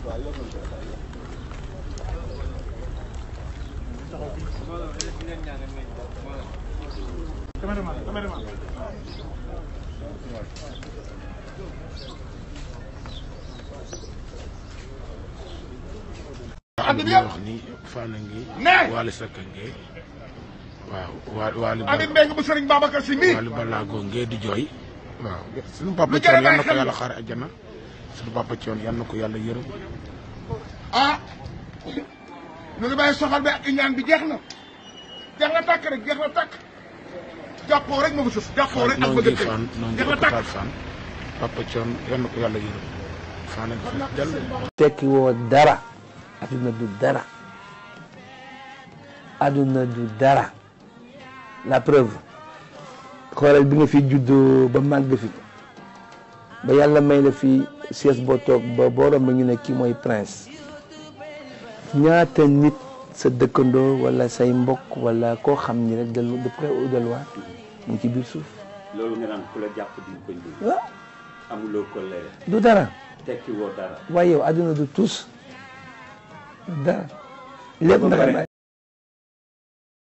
ànd bi wax ni Fana ngi. ne Waly Seck ngi waaw waa Waly Ami Mbengue bu Sëriñ Babacar Si mii Waly Balago ngee di jooy waaw suñu papa Lu jar a Thione yal na bàyyi ko xel yàlla xaare àjjana suñu papa Thione yal na ko yàlla yërëm ah ñu ngi bàyyi soxal bi ak ñaan bi jeex na jeex na tàkk rek jeex na tàkk jàppoo rek moo fa sës jàppoo rek ak noo bëgg ngi fan noo ngi jeex na tàkk hôpital fan papa Thione yal na ko yàlla yërëm Fana ngi fees dell tekki woo dara adduna du dara adduna du dara la preuve xoolal bi nga fi juddoo ba màgg fi ba yàlla may la fi siège boo toog ba borom ba ñu ne kii mooy prince ñaata nit sa dëkkandoo wala say mbokk wala koo xam ni rek de de près ou de loin mu ngi ci biir suuf loolu nga naan ku la jàpp di ko ñu waaw amuloo ko leer du dara tekki woo dara waaye yow adduna du tus du dara lépp naka